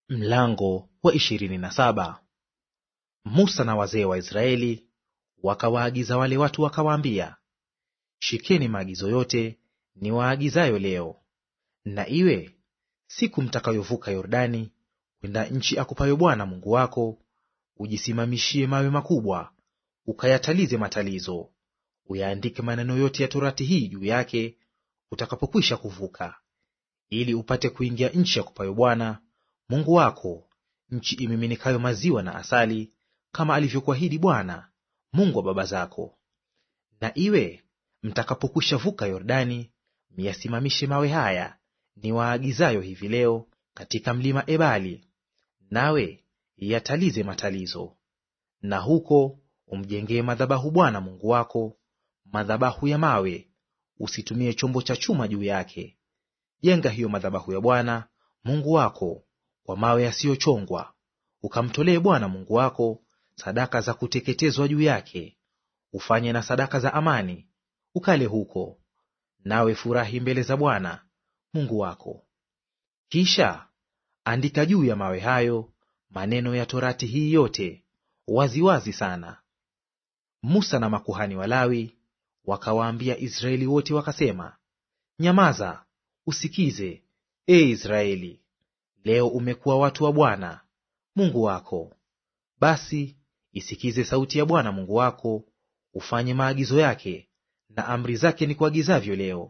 Mlango wa ishirini na saba. Musa na wazee wa Israeli wakawaagiza wale watu wakawaambia, shikeni maagizo yote niwaagizayo leo, na iwe siku mtakayovuka Yordani kwenda nchi akupayo Bwana Mungu wako, ujisimamishie mawe makubwa, ukayatalize matalizo, uyaandike maneno yote ya torati hii juu yake utakapokwisha kuvuka, ili upate kuingia nchi akupayo Bwana Mungu wako, nchi imiminikayo maziwa na asali, kama alivyokuahidi Bwana Mungu wa baba zako. Na iwe mtakapokwisha vuka Yordani, miyasimamishe mawe haya niwaagizayo hivi leo katika mlima Ebali, nawe yatalize matalizo. Na huko umjengee madhabahu Bwana Mungu wako, madhabahu ya mawe, usitumie chombo cha chuma juu yake. Jenga hiyo madhabahu ya Bwana Mungu wako kwa mawe yasiyochongwa, ukamtolee Bwana Mungu wako sadaka za kuteketezwa juu yake, ufanye na sadaka za amani, ukale huko, nawe furahi mbele za Bwana Mungu wako. Kisha andika juu ya mawe hayo maneno ya torati hii yote waziwazi wazi sana. Musa na makuhani Walawi wakawaambia Israeli wote wakasema, Nyamaza, usikize, e Israeli, Leo umekuwa watu wa Bwana Mungu wako. Basi isikize sauti ya Bwana Mungu wako, ufanye maagizo yake na amri zake ni kuagizavyo leo.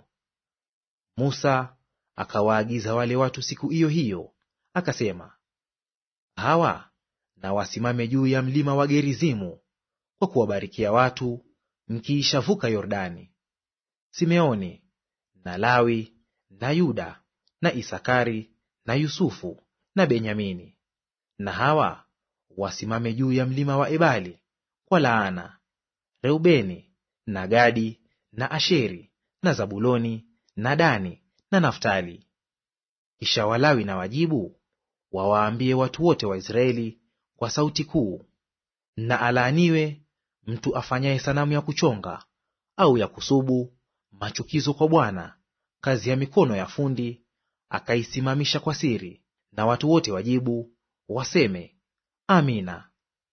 Musa akawaagiza wale watu siku hiyo hiyo, akasema, hawa na wasimame juu ya mlima wa Gerizimu kwa kuwabarikia watu mkiishavuka Yordani. Simeoni na Lawi na Yuda na Isakari na Yusufu na Benyamini. Na hawa wasimame juu ya mlima wa Ebali kwa laana: Reubeni na Gadi na Asheri na Zabuloni na Dani na Naftali. Kisha Walawi na wajibu wawaambie watu wote wa Israeli kwa sauti kuu, na alaaniwe mtu afanyaye sanamu ya kuchonga au ya kusubu, machukizo kwa Bwana, kazi ya mikono ya fundi akaisimamisha kwa siri, na watu wote wajibu waseme Amina.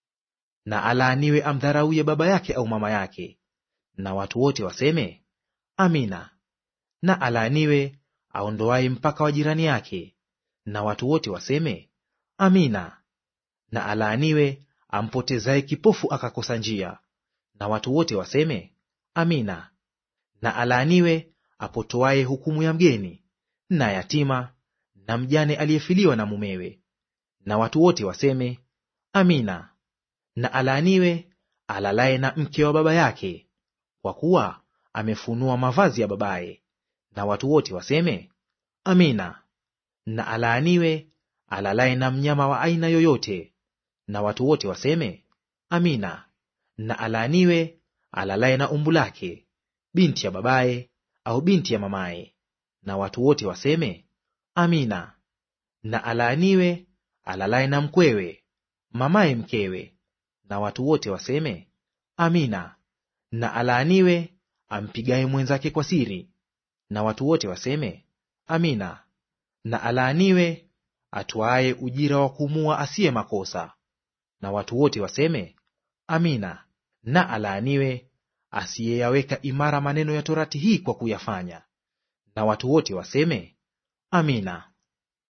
Na alaaniwe amdharauye baba yake au mama yake, na watu wote waseme Amina. Na alaaniwe aondoaye mpaka wa jirani yake, na watu wote waseme Amina. Na alaaniwe ampotezaye kipofu akakosa njia, na watu wote waseme Amina. Na alaaniwe apotoaye hukumu ya mgeni na yatima na mjane aliyefiliwa na mumewe. Na watu wote waseme Amina. Na alaaniwe alalaye na mke wa baba yake, kwa kuwa amefunua mavazi ya babaye. Na watu wote waseme Amina. Na alaaniwe alalaye na mnyama wa aina yoyote. Na watu wote waseme Amina. Na alaaniwe alalaye na umbu lake, binti ya babaye au binti ya mamaye na watu wote waseme Amina. Na alaaniwe alalaye na mkwewe, mamaye mkewe, na watu wote waseme Amina. Na alaaniwe ampigaye mwenzake kwa siri, na watu wote waseme Amina. Na alaaniwe atwaaye ujira wa kumua asiye makosa, na watu wote waseme Amina. Na alaaniwe asiyeyaweka imara maneno ya torati hii kwa kuyafanya na watu wote waseme Amina.